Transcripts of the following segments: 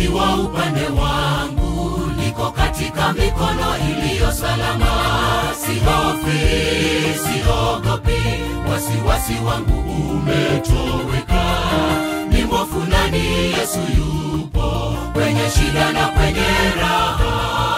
akiwa upande wangu, niko katika mikono iliyo salama. Sihofi, siogopi, wasiwasi wangu umetoweka. Ni mwofu nani? Yesu yupo kwenye shida na kwenye raha.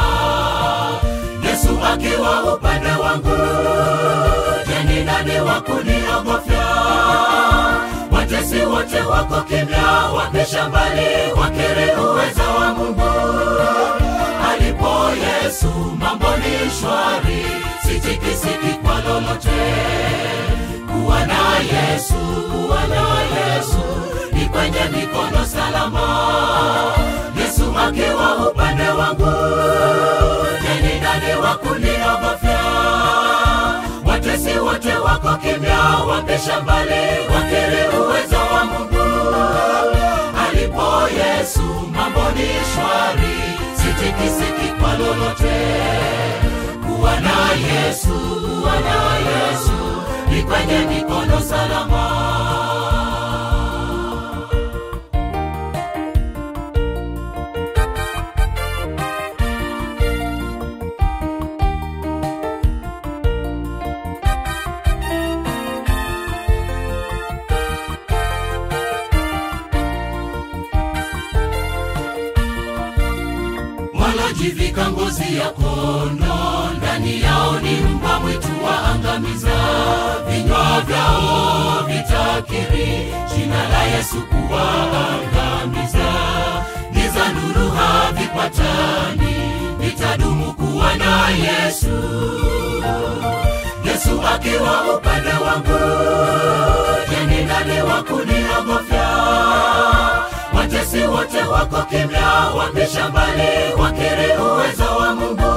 Yesu akiwa upande wangu, je, ni nani wa kuniogofya? Watesi wote wako kimya, wapisha mbali, wakiri uweza wa Mungu. Alipo Yesu mambo ni shwari, sitikisiki kwa lolote. Kuwa na Yesu, kuwa na Yesu, ni kwenye mikono salama. Yesu akiwa upande wangu, je, ni nani wa kuniogofya? Watesi wote wako kimya, wapisha mbali, wakiri uwezo wa Mungu. Alipo Yesu mambo ni shwari, sitikisiki kwa lolote. Kuwa na Yesu, kuwa na Yesu, ni kwenye mikono salama. walojivika ngozi ya kondo, ndani yao ni mbwa mwitu waangamiza. Vinywa vyao vitakiri jina la Yesu kuwaangamiza. Giza nuru havipatani, vitadumu kuwa na Yesu. Yesu akiwa upande wangu, je, ni nani wa kuniogofya? Watesi wote wako kimya, wapisha mbali, wakiri uwezo wa Mungu.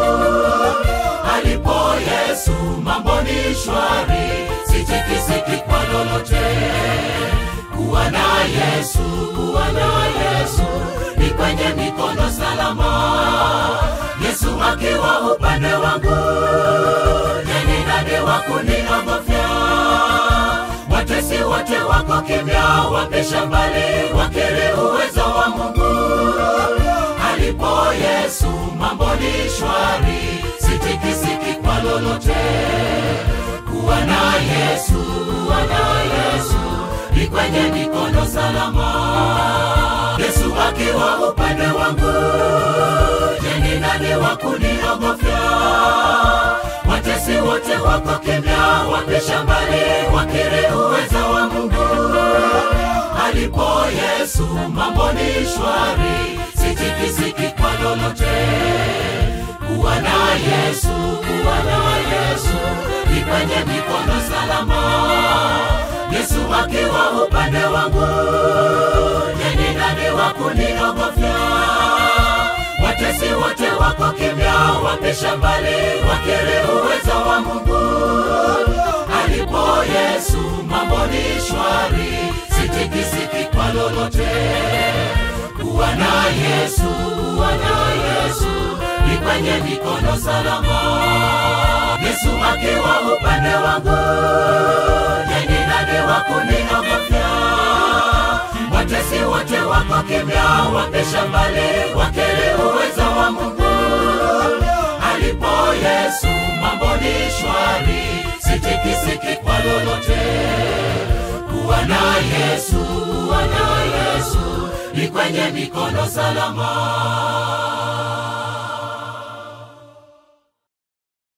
Alipo Yesu mambo ni shwari, sitikisiki kwa lolote. Kuwa na Yesu, kuwa na Yesu, ni kwenye mikono salama. Yesu akiwa upande wangu, je, ni nani wa kuniogofya? Watesi wote wako kimya, wapisha mbali, wakiri uwezo wa Mungu. Alipo Yesu mambo ni shwari, sitikisiki kwa lolote. Kuwa na Yesu, kuwa na Yesu, ni kwenye mikono salama. Yesu akiwa upande wangu, je, ni nani wa kuniogofya? Watesi wote wako kimya, wapisha mbali, wakiri uwezo wa Mungu. Alipo Yesu mambo ni shwari, sitikisiki kwa lolote. Kuwa na Yesu, kuwa na Yesu, ni kwenye mikono salama. Yesu akiwa upande wangu, je, ni nani wa kuniogofya? Watesi wote wako kimya, wapisha mbali, wakiri uwezo wa Mungu. Alipo Yesu mambo ni shwari, sitikisiki kwa lolote. Kuwa na Yesu, kuwa na Yesu, ni kwenye mikono salama. Yesu akiwa upande wangu, je, ni nani wa kuniogofya? Watesi wote wako kimya, wapisha mbali, wakiri uwezo wa Mungu. Alipo Yesu mambo ni shwari, sitikisiki kwa lolote. Kuwa na Yesu, kuwa na Yesu, ni kwenye mikono salama.